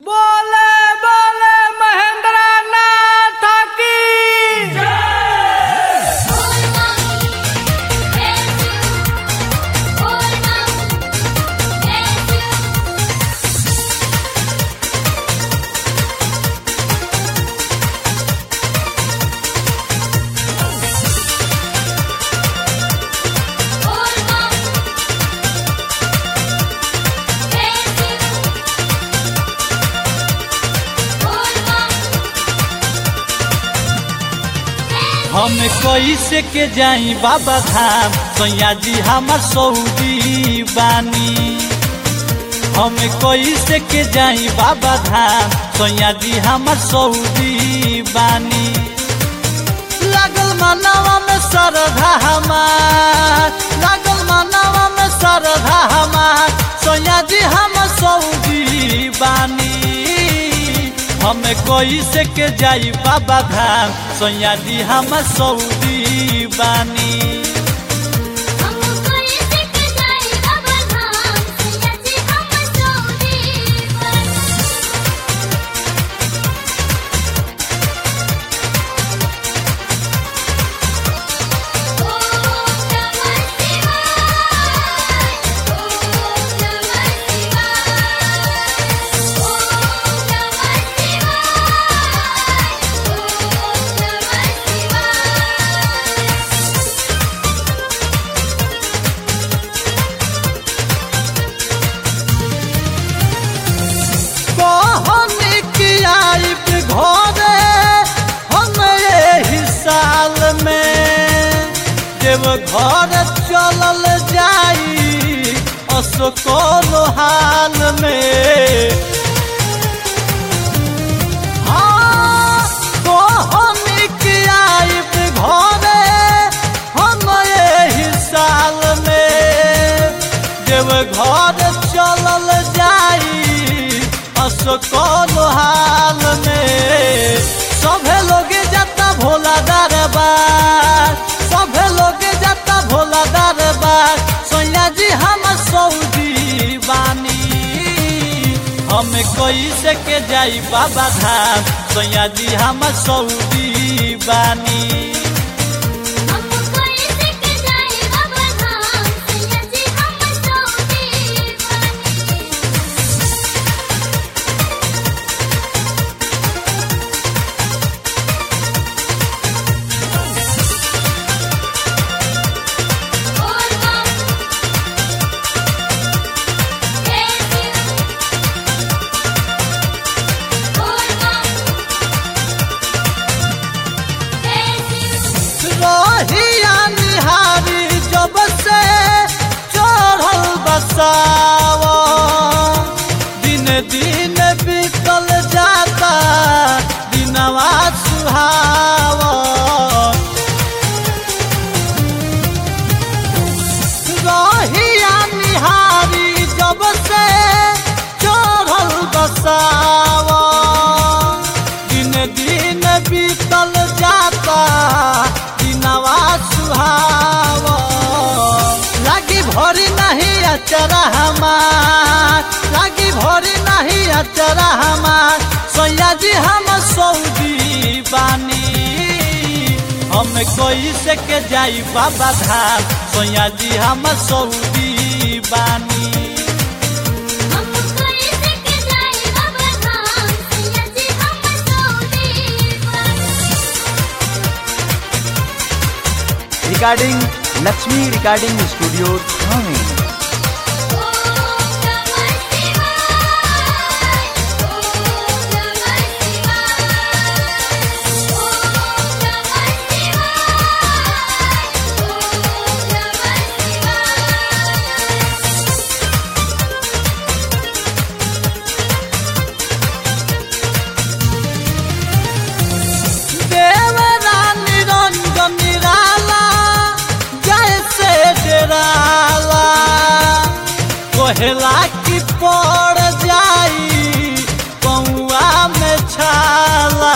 बोले बोले महेंद्र नाथ की हम कैसे के जाई बाबा धाम सैया जी हमर सऊदी बानी हम कैसे के जाई बाबा धाम सैया जी हमर सऊदी बानी लागल मनवा में श्रद्धा हमार लागल मनवा में श्रद्धा हमार सैया जी हम सऊदी बानी हम कैसे के जाई बाबा धाम सैया जी हम सऊदी बानी कहनी कि आइब घरे हम एही साल में जब घर चलल जाई असकोल हाल में हाँ, कहनी कि आइब घरे हम एही साल में जब घर चलल जाई असकोल हाल में सभे लोग जाता भोला दरबार सभे लोग जाता भोला दरबार सोनिया जी हम सऊदी बानी हम कैसे के जाई बाबा धाम सोनिया जी हम सऊदी बानी रहिया निहारी जब से चढ़ल बसाव दिन दिन बीतल जाता दिनवा सुहाव रहिया निहारी जब से चढ़ल बसाव दिन दिन बीतल जाता दिनवा सुहाव लागी भरी नहीं अचरा हमार लागी भरी नहीं अचरा हमार सैया जी हम सऊदी बानी हम कैसे के जाई बाबा धाम सैया जी हम सऊदी बानी रिकॉर्डिंग लक्ष्मी रिकॉर्डिंग स्टूडियो थाने देवरा निरंजन निराला जैसे डराला कोहला की पड़ जाई कौआ में छाला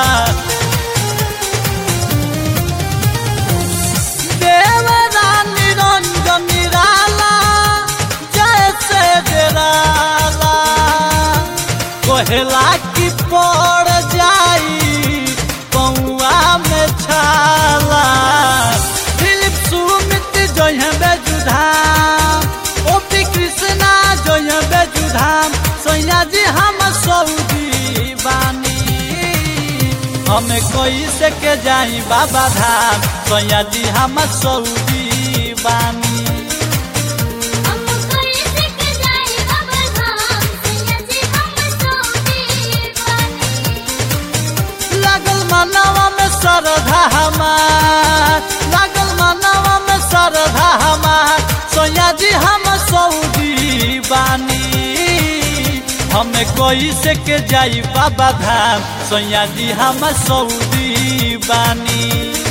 देवरा निरंजन निराला जैसे डराला कहेला कि पड़ जाई पौआ में छाला दिलीप सुमित जय बेजुधाम ओपी कृष्णा जय बेजुधाम सैया जी हम सऊदी बानी हमें कैसे के जाई बाबा धाम सैया जी हम सऊदी बानी हम कैसे के जाए बाबा धाम सैया जी हम सऊदी बानी लागल मनवा में श्रद्धा हमार लागल मनवा में श्रद्धा हमार सोया जी हम सऊदी बानी हमें कैसे के जाई बाबा धाम सोया जी हम सऊदी बानी